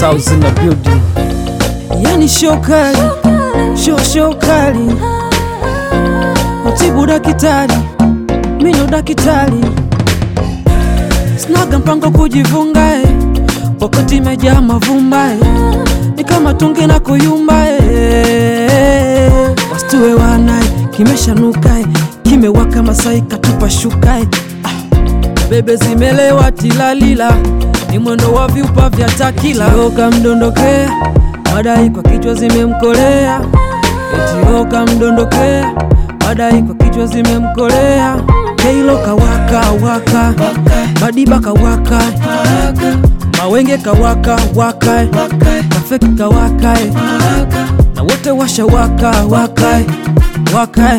South in the building. Yani show kali, show show kali. Matibu dakitari, mino dakitari. Snaga mpango kujivunga eh. Wakati imejaa mavumba eh. Ni kama tungi na kuyumba eh. Wastue wanae, kimeshanuka eh. Kimewaka Masai katupa shuka eh. Bebe zimelewa tilalila, ni mwendo wa vyupa vya takila. Oka mdondokea, madai kwa kichwa zimemkolea. Etioka mdondokea, madai kwa kichwa zimemkolea. Keilo kawaka waka, Madiba kawaka, Mawenge kawaka waka, Kafeki kawaka, na wote washa waka waka waka.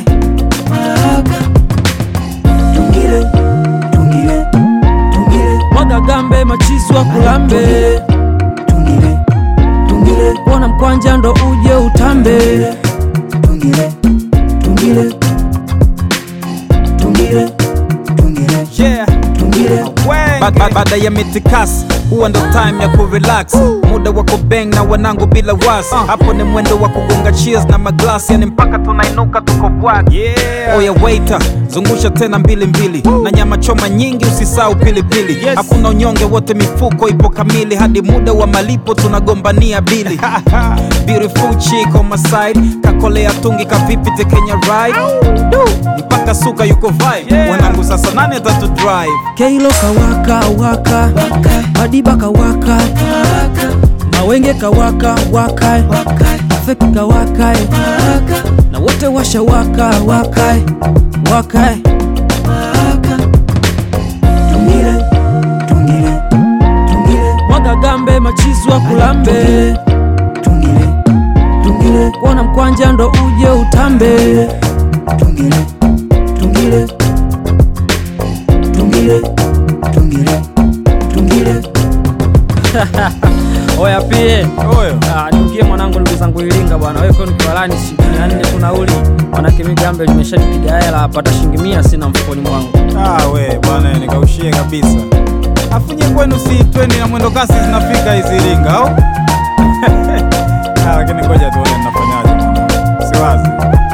Tungile, tungile, tungile, Mwaga gambe machiswa kulambe, tungile, tungile, kuona mkwanja ndo uje utambe. tungile, tungile, tungile, tungile, Yeah. tungile. Ba- ba- Baada ya mitikasi huwa ndo time ya kurelax, muda wa kubeng na wanangu bila wasi. Hapo ni mwendo wa kugonga cheers na maglasi, yani mpaka tunainuka tuko bwag. Oya waiter, zungusha tena mbili mbili na nyama choma nyingi, usisahau pilipili. Hakuna unyonge, wote mifuko ipo kamili, hadi muda wa malipo tunagombania bili. Beautiful chick on my side, kakolea tungi kavipi tekenya ride Du, mpaka suka yuko vibe. Wanangu sasa nani atatu drive? Keilo kawaka waka, Madiba kawaka, Mawenge kawaka waka, Kafeki kawaka, na wote washa waka waka waka. Tungile, tungile, tungile, Mwaga gambe machiswa kulambe, tungile, tungile, kuona mkwanja ndo uje utambe. tungile, tungile, tungile, tungile, tungile. Oya pie Oyo. Ah, niukie mwanangu, ndugu zangu Iringa bwana, wewe kwani kiwalani shilingi mia nne tu nauli, manake mi gambe limeshanipiga hela hapa, hata shilingi mia sina mfukoni mwangu. Ah, we bwana, nikaushie kabisa. Afunye kwenu si twendi na mwendo kasi zinafika hizi Iringa au? Ah, lakini ngoja tuone ninafanyaje. mwanangu. Siwazi.